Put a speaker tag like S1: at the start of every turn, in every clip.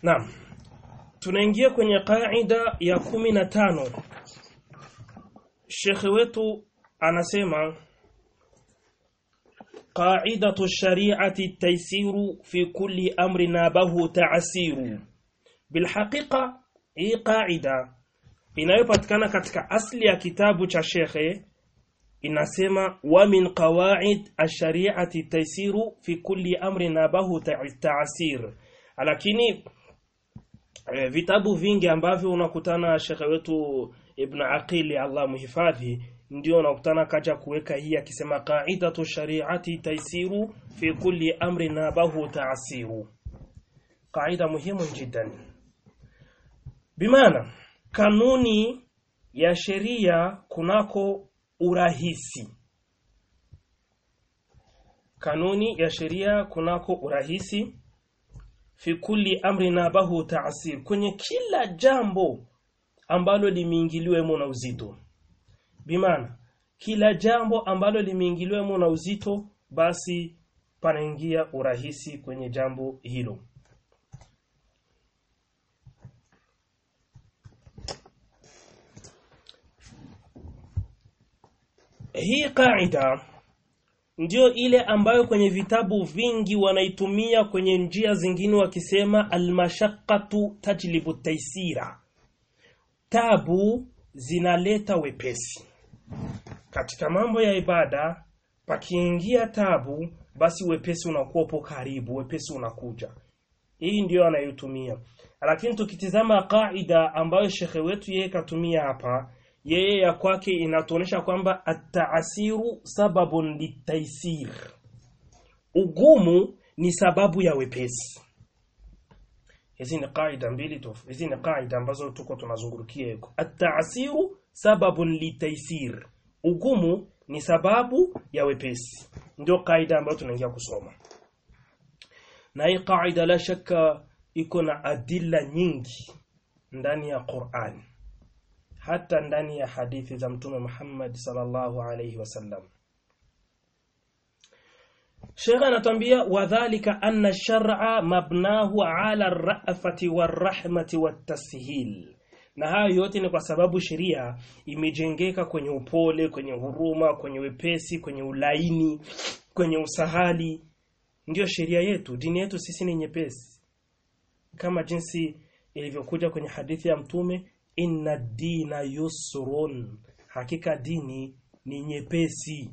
S1: Naam. Tunaingia kwenye kaida ya kumi na tano. Shekhe wetu anasema qaidatu shari'ati taysiru fi kulli amri nabahu ta'siru. Bilhaqiqa hii qaida inayopatikana katika asli ya kitabu cha shekhe inasema wa min qawaid ash-shari'ati taysiru fi kulli amri nabahu ta'sir. Lakini e, vitabu vingi ambavyo unakutana shekhe wetu Ibn Aqili Allah muhifadhi ndio unakutana kaja kuweka hii akisema qaidatu shari'ati taysiru fi kulli amri nabahu ta'siru. Qaida muhimu jiddan. Bimaana kanuni ya sheria kunako urahisi. Kanuni ya sheria kunako urahisi fi kulli amri nabahu ta'sir, kwenye kila jambo ambalo limeingiliwemo na uzito. Bimaana kila jambo ambalo limeingiliwemo na uzito, basi panaingia urahisi kwenye jambo hilo. Hii kaida ndio ile ambayo kwenye vitabu vingi wanaitumia kwenye njia zingine wakisema almashaqqatu tajlibu taisira, tabu zinaleta wepesi. Katika mambo ya ibada pakiingia tabu, basi wepesi unakuwa upo karibu, wepesi unakuja. Hii ndiyo anayotumia, lakini tukitizama kaida ambayo shekhe wetu yeye katumia hapa yeye ya kwake inatuonyesha kwamba ataasiru sababun litaisir, ugumu ni sababu ya wepesi. Hizi ni kaida mbili tofu, hizi ni kaida ambazo tuko tunazungurukia huko. Ataasiru sababun litaisir, ugumu ni sababu ya wepesi, ndio kaida ambayo tunaingia kusoma. Na hii kaida la shaka iko na adilla nyingi ndani ya Qur'ani hata ndani ya hadithi za mtume Muhammad sallallahu alayhi wasallam. Sheikh anatuambia wadhālika anna ash-shar'a mabnahu 'ala ar-ra'fati war-rahmati wat-tashil. Na hayo yote ni kwa sababu sheria imejengeka kwenye upole, kwenye huruma, kwenye wepesi, kwenye ulaini, kwenye usahali. Ndiyo sheria yetu, dini yetu sisi ni nyepesi. Kama jinsi ilivyokuja kwenye hadithi ya mtume inna dina yusrun, hakika dini ni nyepesi.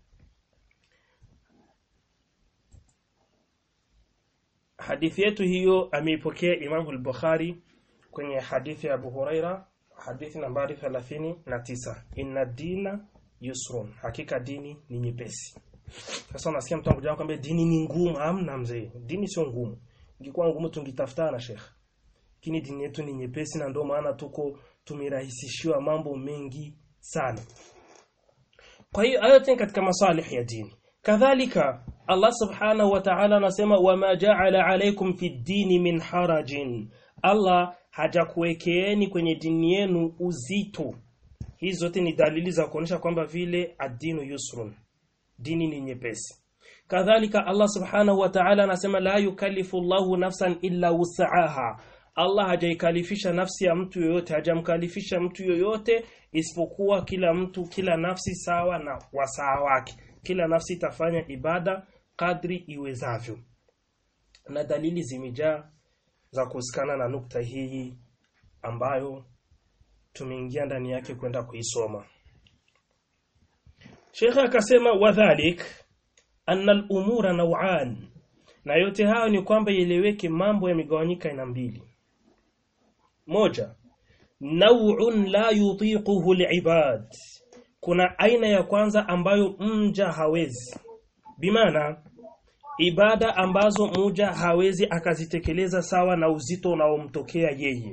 S1: Hadithi yetu hiyo ameipokea Imamu al-Bukhari kwenye hadithi ya Abu Huraira, hadithi nambari 39, inna dina yusrun, hakika dini ni nyepesi. Sasa unasikia mtu anakuja kwambia dini ni ngumu. Hamna mzee, dini sio ngumu. Ingekuwa ngumu tungitafutana shekhe lakini dini yetu ni nyepesi na ndio maana tuko tumerahisishiwa mambo mengi sana. Kwa hiyo hayo yote katika masalih ya dini. Kadhalika Allah subhanahu wa ta'ala anasema wama ja'ala alaykum fi dini min harajin, Allah hajakuwekeeni kwenye dini yenu uzito. Hizi zote ni dalili za kuonyesha kwamba vile ad-dinu yusrun, dini ni nyepesi. Kadhalika Allah subhanahu wa ta'ala anasema la yukallifu Allahu nafsan illa wus'aha Allah hajaikalifisha nafsi ya mtu yoyote, hajamkalifisha mtu yoyote isipokuwa kila mtu, kila nafsi sawa na wasaa wake. Kila nafsi itafanya ibada kadri iwezavyo, na dalili zimejaa za kuhusikana na nukta hii ambayo tumeingia ndani yake kwenda kuisoma. Shekhe akasema wadhalik anna al-umura naw'an, na yote hayo ni kwamba ieleweke, mambo yamegawanyika aina mbili moja nau'un la yutiquhu al-ibad, kuna aina ya kwanza ambayo mja hawezi, bimaana ibada ambazo mja hawezi akazitekeleza sawa na uzito unaomtokea yeye.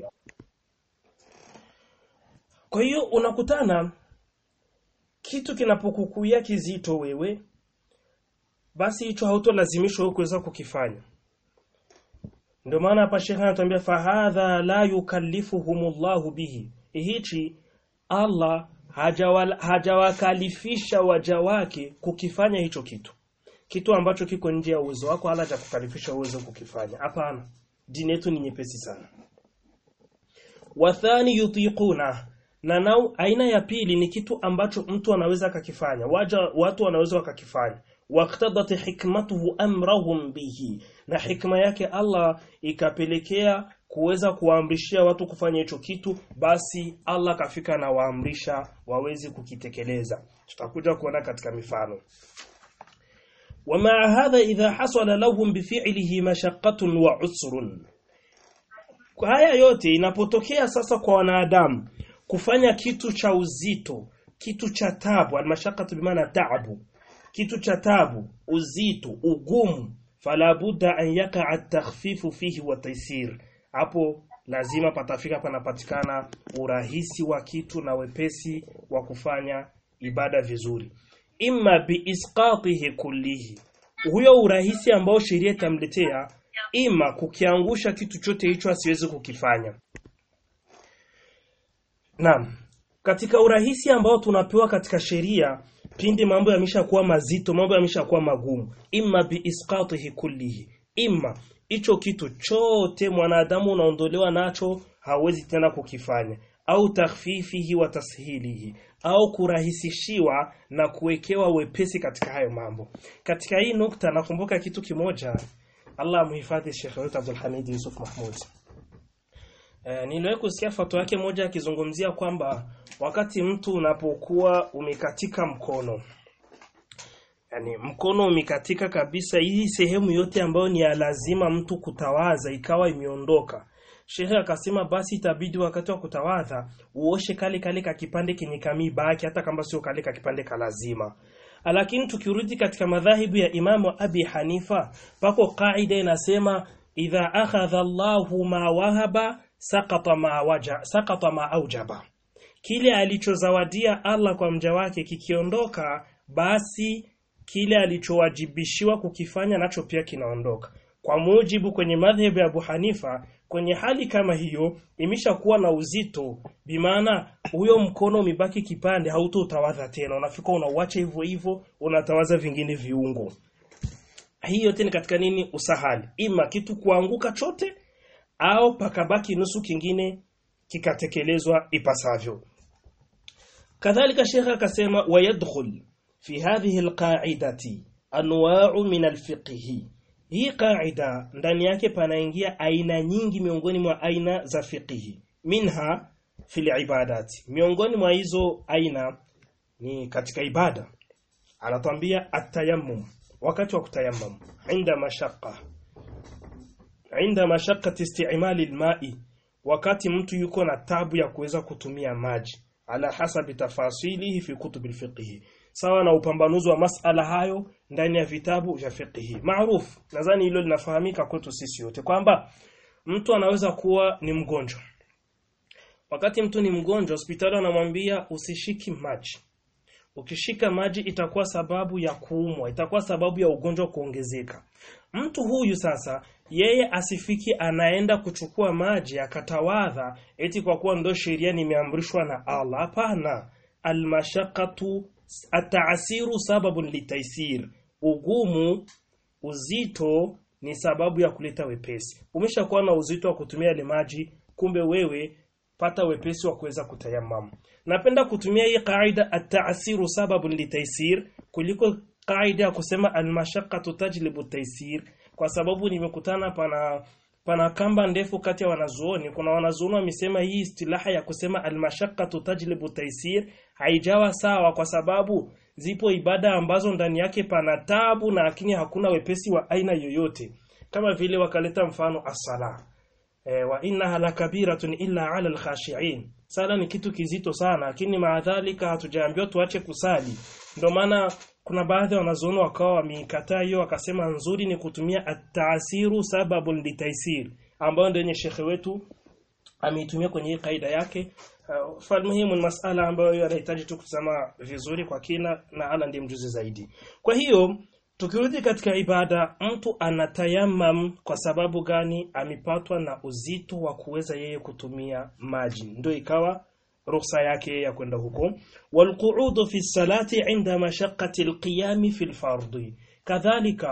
S1: Kwa hiyo unakutana kitu kinapokukuia kizito wewe, basi hicho hautolazimishwa wewe kuweza kukifanya. Ndio maana hapa Sheikh anatuambia fahadha la yukallifuhumullahu bihi, hichi Allah hajawakalifisha waja wake kukifanya hicho kitu, kitu ambacho kiko nje ya uwezo wako, Allah hajakukalifisha uwezo kukifanya. Hapana, dini yetu ni nyepesi sana wathani yutiquna na nau aina ya pili ni kitu ambacho mtu anaweza akakifanya waja watu wanaweza wakakifanya waqtadat hikmatuhu amrahum bihi na hikma yake Allah ikapelekea kuweza kuwaamrishia watu kufanya hicho kitu basi Allah kafika na waamrisha waweze kukitekeleza tutakuja kuona katika mifano ومع هذا إذا حصل لهم بفعله مشقة وعسر haya yote inapotokea sasa kwa wanadamu kufanya kitu cha uzito kitu cha tabu almashaqatu bimaana taabu kitu cha tabu uzito ugumu fala budda an yakaa at-takhfifu fihi wa taysir hapo lazima patafika panapatikana urahisi wa kitu na wepesi wa kufanya ibada vizuri imma biisqatihi kullihi huyo urahisi ambao sheria itamletea ima kukiangusha kitu chote hicho asiwezi kukifanya Naam katika urahisi ambao tunapewa katika sheria pindi mambo yameshakuwa mazito mambo yameshakuwa magumu imma biisqatihi kullihi imma hicho kitu chote mwanadamu unaondolewa nacho hawezi tena kukifanya au takhfifihi wa tashilihi au kurahisishiwa na kuwekewa wepesi katika hayo mambo katika hii nukta nakumbuka kitu kimoja Allah amhifadhi Sheikh wetu Abdul Hamid Yusuf Mahmud e, niliwahi kusikia fatwa yake moja akizungumzia kwamba wakati mtu unapokuwa umekatika mkono yani mkono umekatika kabisa hii sehemu yote ambayo ni ya lazima mtu kutawaza ikawa imeondoka Shehe akasema basi itabidi wakati wa kutawadha uoshe kale kale ka kipande kenye kamibaki hata kama sio kale ka kipande kalazima. Lakini tukirudi katika madhahibu ya Imamu Abi Hanifa pako kaida inasema idha akhadha Allahu ma wahaba saqata ma waja saqata ma aujaba. Kile alichozawadia Allah kwa mja wake kikiondoka basi kile alichowajibishiwa kukifanya nacho pia kinaondoka. Kwa mujibu kwenye madhhabu ya Abu Hanifa kwenye hali kama hiyo imeshakuwa na uzito bimaana huyo mkono umebaki kipande hautotawadha tena unafika unauacha hivyo hivyo unatawaza vingine viungo hii yote ni katika nini usahali ima kitu kuanguka chote au pakabaki nusu kingine kikatekelezwa ipasavyo kadhalika shekha akasema wayadkhul fi hadhihi alqa'idati anwa'u min alfiqhi hii kaida ndani yake panaingia aina nyingi miongoni mwa aina za fiqhi minha fil ibadati miongoni mwa hizo aina ni katika ibada anatwambia atayammum wakati wa kutayammum inda mashaqqa inda mashaqqati isti'mali alma'i wakati mtu yuko na tabu ya kuweza kutumia maji ala hasabi tafasilihi fi kutubil fiqhi sawa na upambanuzi wa masala hayo ndani ya vitabu vya fiqhi maarufu nadhani hilo linafahamika kwetu sisi wote kwamba mtu anaweza kuwa ni mgonjwa wakati mtu ni mgonjwa hospitali wanamwambia usishiki maji ukishika maji itakuwa sababu ya kuumwa itakuwa sababu ya ugonjwa kuongezeka mtu huyu sasa yeye asifiki anaenda kuchukua maji akatawadha eti kwa kuwa ndo sheria nimeamrishwa na Allah hapana almashaqatu ataasiru sababun litaisir ugumu uzito ni sababu ya kuleta wepesi umeshakuwa na uzito wa kutumia ile maji kumbe wewe pata wepesi wa kuweza kutayammamu napenda kutumia hii kaida ataasiru sababun litaisir kuliko kaida ya kusema almashaqqatu tajlibu taisir kwa sababu nimekutana pana pana kamba ndefu kati ya wanazuoni kuna wanazuoni wamesema hii istilaha ya kusema almashaqqatu tajlibu taisir haijawa sawa kwa sababu zipo ibada ambazo ndani yake pana tabu na lakini hakuna wepesi wa aina yoyote kama vile wakaleta mfano as-sala e, wa innaha lakabiratun illa ala al-khashi'in sala ni kitu kizito sana lakini maadhalika hatujaambiwa tuache kusali ndio maana kuna baadhi ya wanazuoni wakawa wameikataa hiyo wakasema nzuri ni kutumia at-ta'siru sababun litaisir ambayo ndio yenye shekhe wetu ameitumia kwenye hii kaida yake uh, falmuhimu ni masala ambayo yanahitaji tu kusema vizuri kwa kina na ala ndiye mjuzi zaidi kwa hiyo tukirudi katika ibada mtu anatayamam kwa sababu gani amepatwa na uzito wa kuweza yeye kutumia maji ndio ikawa ruhusa yake ya kwenda huko walqu'udu fi salati inda mashaqqati alqiyam fi alfardhi kadhalika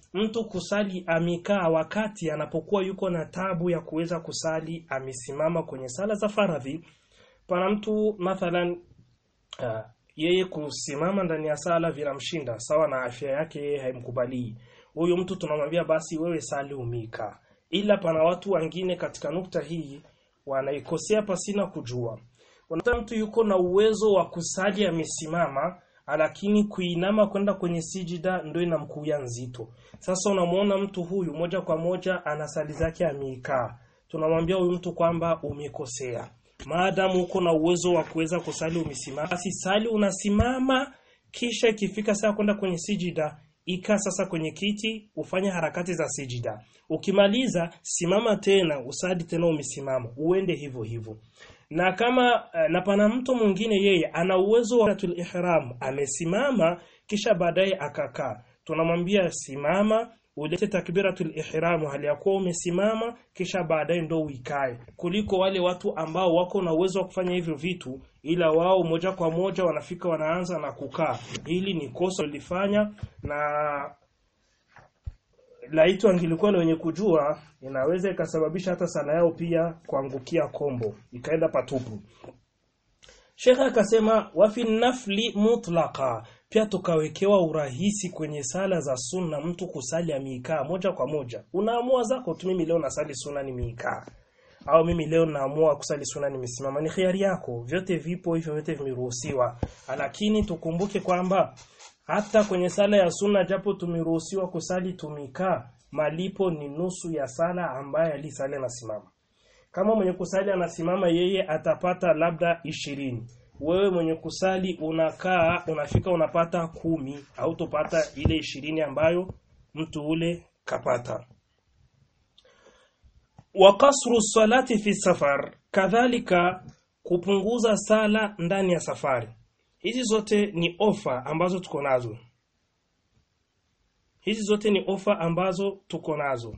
S1: mtu kusali amekaa wakati anapokuwa yuko na tabu ya kuweza kusali amesimama kwenye sala za faradhi pana mtu mathalan uh, yeye kusimama ndani ya sala vinamshinda sawa na afya yake yeye haimkubalii huyu mtu tunamwambia basi wewe sali umika ila pana watu wengine katika nukta hii wanaikosea pasina kujua unakuta mtu yuko na uwezo wa kusali amesimama lakini kuinama kwenda kwenye sijida ndio inamkuya nzito sasa unamuona mtu huyu moja kwa moja ana sali zake ameikaa tunamwambia huyu mtu kwamba umekosea maadamu uko na uwezo wa kuweza kusali umesimama basi sali unasimama kisha ikifika saa kwenda kwenye sijida ika sasa kwenye kiti ufanye harakati za sijida ukimaliza simama tena usadi tena umesimama uende hivyo hivyo na kama na pana mtu mwingine yeye ana uwezo wa tul ihram amesimama kisha baadaye akakaa tunamwambia simama ulete takbiratul ihram hali ya kuwa umesimama kisha baadaye ndo uikae kuliko wale watu ambao wako na uwezo wa kufanya hivyo vitu ila wao moja kwa moja wanafika wanaanza na kukaa hili ni kosa lilifanya na laiti angilikuwa ni wenye kujua inaweza ikasababisha hata sala yao pia kuangukia kombo ikaenda patupu Shekha akasema wafi nafli mutlaqa pia tukawekewa urahisi kwenye sala za sunna mtu kusali ameikaa moja kwa moja unaamua zako tu mimi leo nasali sunna nimeikaa au mimi leo naamua kusali sunna nimesimama ni khiari yako vyote vipo hivyo vyote vimeruhusiwa lakini tukumbuke kwamba hata kwenye sala ya sunna japo tumeruhusiwa kusali tumikaa malipo ni nusu ya sala ambaye alisali anasimama kama mwenye kusali anasimama yeye atapata labda ishirini wewe mwenye kusali unakaa unafika unapata kumi au tupata ile ishirini ambayo mtu ule kapata wa kasru salati fi safar kadhalika kupunguza sala ndani ya safari hizi zote ni ofa ambazo tuko nazo hizi zote ni ofa ambazo tuko nazo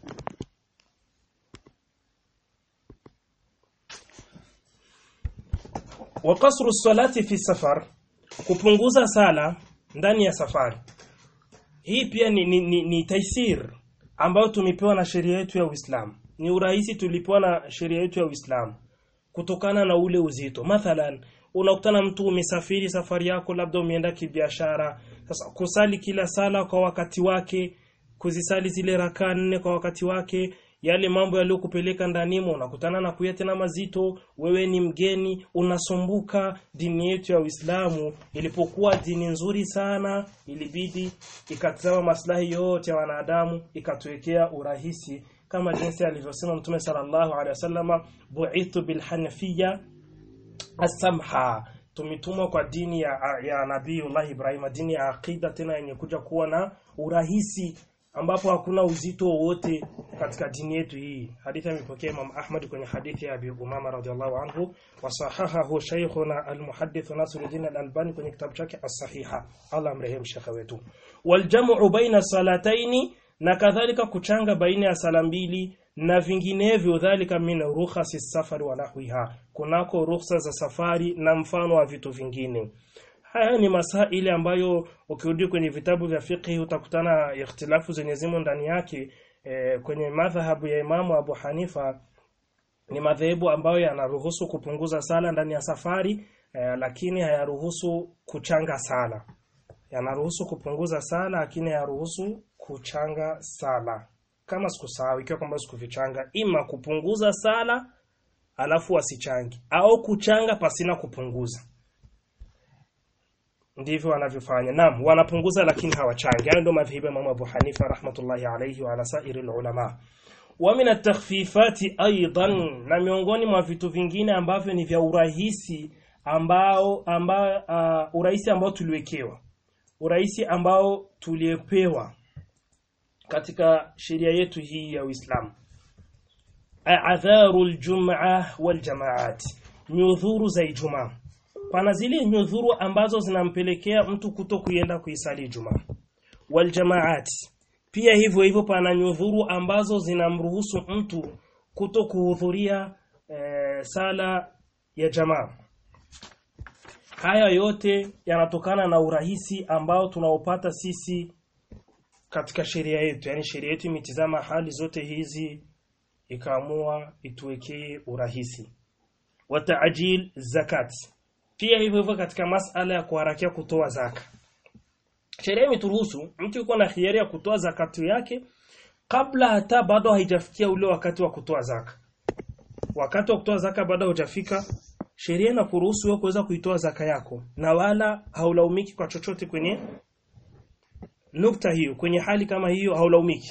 S1: wa kasru salati fi safar kupunguza sala ndani ya safari hii pia ni, ni, ni, ni taisir ambayo tumepewa na sheria yetu ya Uislamu ni urahisi tulipewa na sheria yetu ya Uislamu kutokana na ule uzito mathalan unakutana mtu umesafiri safari yako labda umeenda kibiashara sasa kusali kila sala kwa wakati wake kuzisali zile rakaa nne kwa wakati wake yale mambo yaliyokupeleka ndanimo unakutana na kuya tena mazito wewe ni mgeni unasumbuka dini yetu ya Uislamu ilipokuwa dini nzuri sana ilibidi ikatazama maslahi yote ya wanadamu ikatuwekea urahisi kama jinsi alivyosema Mtume sallallahu alaihi wasallama bu'ithu bil hanafiyya asamha tumetumwa kwa dini ya, ya Nabiiullah Ibrahim dini ya aqida tena yenye kuja kuwa na urahisi ambapo hakuna uzito wowote katika dini yetu hii hadithi imepokea Imam Ahmad kwenye hadithi ya Abi Umama radhiallahu anhu wasahahahu shaykhuna al-muhaddith Nasiruddin al-Albani kwenye kitabu chake as-sahiha Allah amrehemu shekha wetu waljamu baina salataini na kadhalika kuchanga baina ya sala mbili na vinginevyo dhalika min rukhasi safari wa nahwiha kunako rukhsa za safari na mfano wa vitu vingine haya ni masaili ambayo ukirudi kwenye vitabu vya fiqh utakutana ikhtilafu zenye zimo ndani yake e, kwenye madhhabu ya Imamu Abu Hanifa ni madhehebu ambayo yanaruhusu kupunguza sala ndani ya safari e, lakini hayaruhusu kuchanga sala yanaruhusu kupunguza sala lakini hayaruhusu kuchanga sala kama sikusahau ikiwa kwamba sikuvichanga ima kupunguza sala alafu wasichangi au kuchanga pasina kupunguza ndivyo wanavyofanya naam wanapunguza lakini hawachangi hayo ndio madhhabu ya Imam Abu Hanifa rahmatullahi alayhi wa ala sairi ulama wa min at-takhfifati aidan na miongoni mwa vitu vingine ambavyo ni vya urahisi ambao ambao uh, urahisi ambao tuliwekewa urahisi ambao tuliepewa katika sheria yetu hii ya Uislamu adharu aljum'a waljamaat nyudhuru za Ijumaa pana zile nyudhuru ambazo zinampelekea mtu kuto kuenda kuisali Ijumaa waljamaat pia hivyo hivyo pana nyudhuru ambazo zinamruhusu mtu kuto kuhudhuria e, sala ya jamaa haya yote yanatokana na urahisi ambao tunaopata sisi katika sheria yetu yani sheria yetu imetizama hali zote hizi ikaamua ituwekee urahisi wa ta'jil zakat pia hivyo hivyo katika masala ya kuharakia kutoa zaka sheria imeturuhusu mtu yuko na hiari ya kutoa zakatu yake kabla hata bado haijafikia ule wakati wa kutoa zaka wakati wa kutoa zaka bado hujafika sheria inakuruhusu wewe kuweza kuitoa zaka yako na wala haulaumiki kwa chochote kwenye nukta hiyo kwenye hali kama hiyo haulaumiki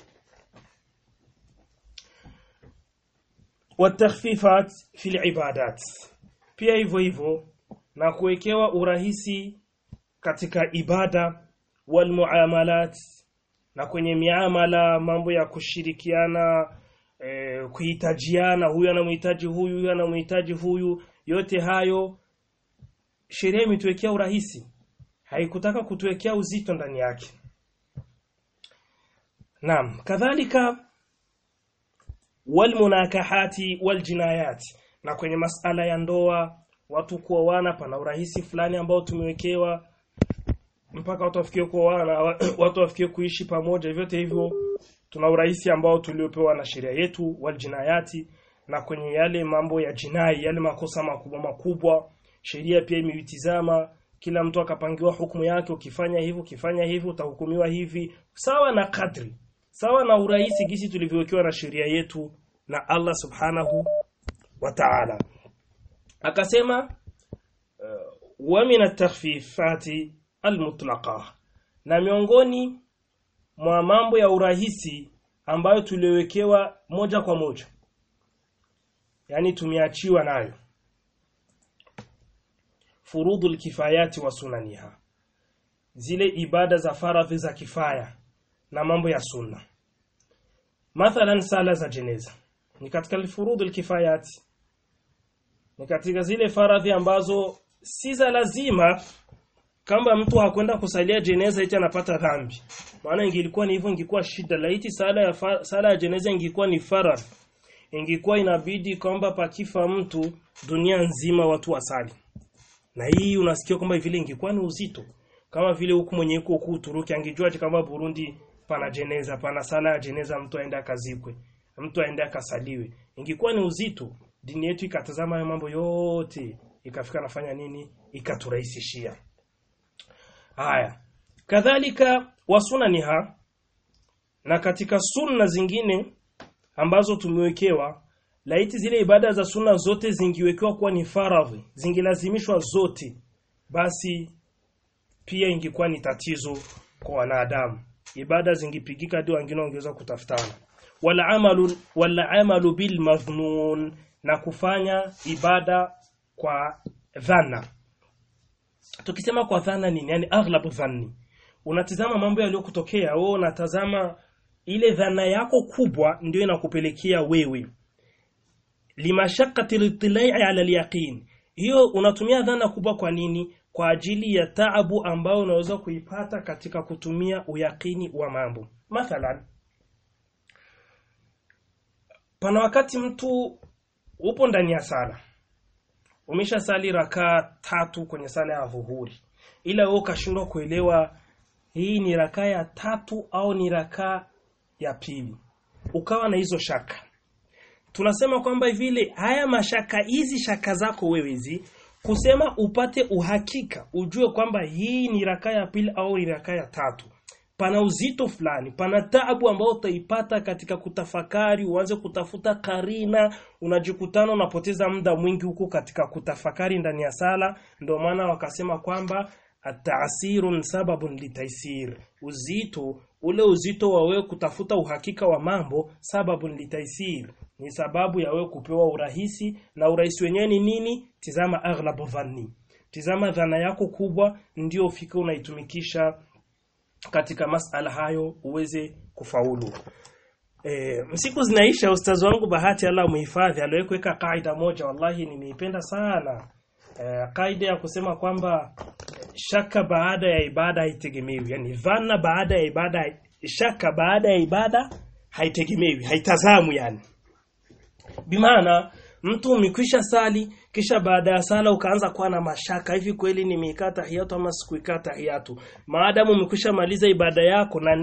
S1: watakhfifat fil ibadat pia hivyo hivyo na kuwekewa urahisi katika ibada wal muamalat na kwenye miamala mambo ya kushirikiana eh, kuhitajiana huyu anamhitaji huyu huyu anamhitaji huyu yote hayo sheria imetuwekea urahisi haikutaka kutuwekea uzito ndani yake Naam kadhalika walmunakahati waljinayat na kwenye masala ya ndoa watu kuoana pana urahisi fulani ambao tumewekewa mpaka watu wafikie kuoana watu wafikie kuishi pamoja vyote hivyo tuna urahisi ambao tuliopewa na sheria yetu waljinayati na kwenye yale mambo ya jinai yale makosa makubwa makubwa sheria pia imeitizama kila mtu akapangiwa hukumu yake ukifanya hivi ukifanya hivi utahukumiwa hivi sawa na kadri sawa na urahisi gisi tulivyowekewa na sheria yetu na Allah subhanahu wa ta'ala akasema uh, wa min at-takhfifati al-mutlaqa na miongoni mwa mambo ya urahisi ambayo tuliwekewa moja kwa moja yani tumeachiwa nayo furudul kifayati wa sunaniha zile ibada za faradhi za kifaya na mambo ya sunna mathalan sala za jeneza ni katika furudul kifayati ni katika zile faradhi ambazo si za lazima kama mtu hakwenda kusalia jeneza eti anapata dhambi maana ingilikuwa ni hivyo ingekuwa shida laiti sala ya fa, sala ya jeneza ingekuwa ni faradhi ingekuwa inabidi kwamba pakifa mtu dunia nzima watu wasali na hii unasikia kwamba vile ingekuwa ni uzito kama vile huku mwenye huko huku Uturuki angejua kama Burundi pana jeneza pana sala ya jeneza mtu aende akazikwe mtu aende akasaliwe ingekuwa ni uzito dini yetu ikatazama hayo mambo yote ikafika nafanya nini ikaturahisishia haya kadhalika wasunaniha na katika sunna zingine ambazo tumewekewa laiti zile ibada za sunna zote zingiwekewa kuwa ni faradhi zingilazimishwa zote basi pia ingekuwa ni tatizo kwa wanadamu ibada zingipigika hadi wengine wangeweza kutafutana wala amalu wala amalu bil madhnun na kufanya ibada kwa dhana tukisema kwa dhana nini yani aghlabu dhanni unatizama mambo yaliyokutokea wewe unatazama ile dhana yako kubwa ndio inakupelekea wewe limashaqati litilai ala alyaqin hiyo unatumia dhana kubwa kwa nini kwa ajili ya taabu ambayo unaweza kuipata katika kutumia uyakini wa mambo mathalan pana wakati mtu upo ndani ya sala umesha sali rakaa tatu kwenye sala ya dhuhuri ila wewe ukashindwa kuelewa hii ni rakaa ya tatu au ni rakaa ya pili ukawa na hizo shaka tunasema kwamba vile haya mashaka hizi shaka zako wewe hizi kusema upate uhakika ujue kwamba hii ni rakaa ya pili au ni rakaa ya tatu pana uzito fulani pana taabu ambayo utaipata katika kutafakari uanze kutafuta karina unajikutana unapoteza muda mwingi huko katika kutafakari ndani ya sala ndio maana wakasema kwamba ataasirun sababun litaisir uzito ule uzito wa wewe kutafuta uhakika wa mambo sababun litaisir ni sababu ya wewe kupewa urahisi na urahisi wenyewe ni nini tizama aghlabu dhanni tizama dhana yako kubwa ndio ufike unaitumikisha katika masala hayo uweze kufaulu e, msiku zinaisha ustazi wangu bahati Allah muhifadhi aliwahi kuweka kaida moja wallahi nimeipenda sana e, kaida ya kusema kwamba shaka baada ya ibada haitegemewi yani dhana baada ya ibada shaka baada ya ibada haitegemewi haitazamu yani bimaana mtu umekwisha sali kisha baada ya sala ukaanza kuwa na mashaka hivi kweli nimeikata tahiyatu ama sikuikata tahiyatu maadamu umekwisha maliza ibada yako na